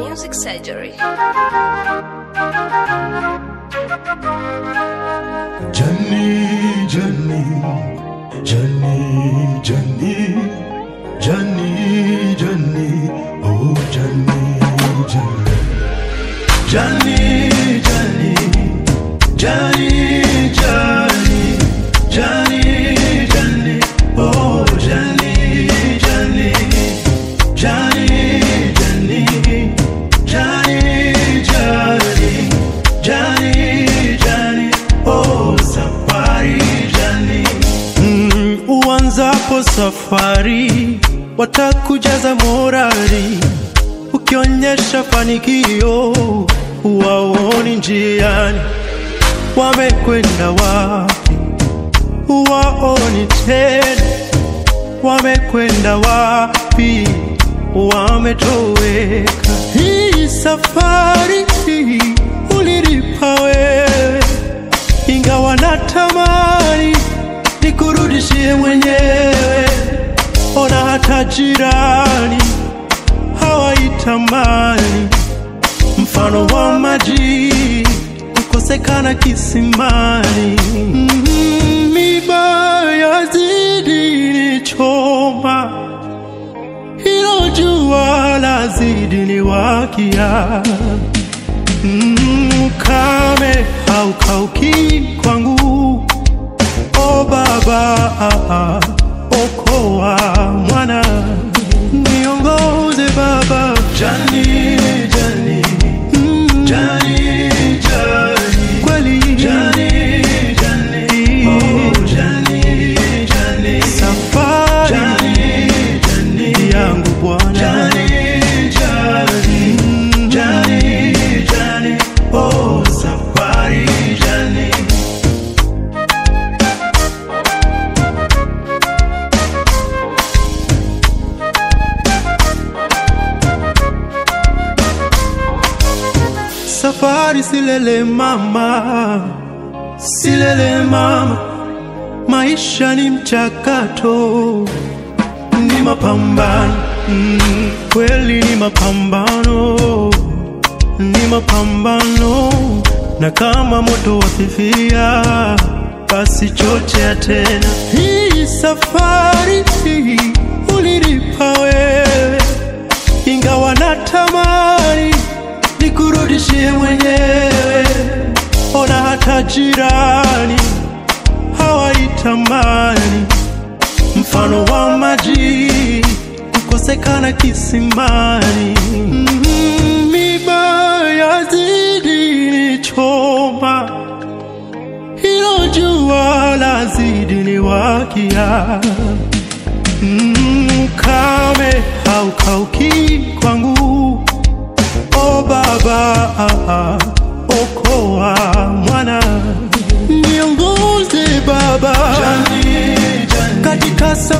Music Surgery. Johnny, Johnny, Johnny, Johnny, Johnny, Johnny, oh Johnny, Johnny, Johnny, Johnny, Johnny, Johnny, Johnny, Johnny, oh Johnny, Johnny, Johnny, Johnny, Johnny, Johnny, Johnny, Johnny, oh safari Johnny. Mm, uanzapo safari watakujaza morali, ukionyesha fanikio waoni njiani, wamekwenda wapi? Waoni tena, wamekwenda wapi? Wametoweka. Hii safari hii ulilipa wewe, ingawa natamani nikurudishie mwenyewe. Ona hata jirani hawaitamani mfano wa maji kukosekana kisimani. Mm, Miba yazidi nichoma, hilo jua lazidi niwakia. Mm, Kame haukauki kwangu, o Baba, okoa mwana, niongoze Baba. Jani, Jani, Jani, Jani, kweli Jani, Jani, oh Jani, Jani, safari Jani, Jani, yangu Bwana Jani, Jani, Jani, Jani, oh safari Jani. Safari silele mama, silele mama, maisha ni mchakato, ni mapambano mm, kweli ni mapambano, ni mapambano, na kama moto wafifia, basi chochea tena. Hii safari hii ulilipa wewe, ingawa natamani nikurudishie mwenyewe. Ona hata jirani hawaitamani mfano wa maji kukosekana kisimani. Mm, Miba yazidi nichoma, hilo jua lazidi niwakia. Mm, Kame haukauki kwangu O Baba, okoa mwana, niongoze Baba katika safari